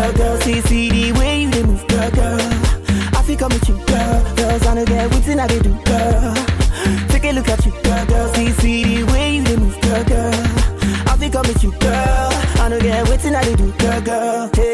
girl, girl. See, see the way you dey move, girl, girl. I feel come with you, girl, girls. I know get waiting I dey do, girl. Take a look at you, girl, girl. See, see the way you dey move, girl, girl. I feel come with you, girl. I know get waiting I dey do, girl, girl. Hey.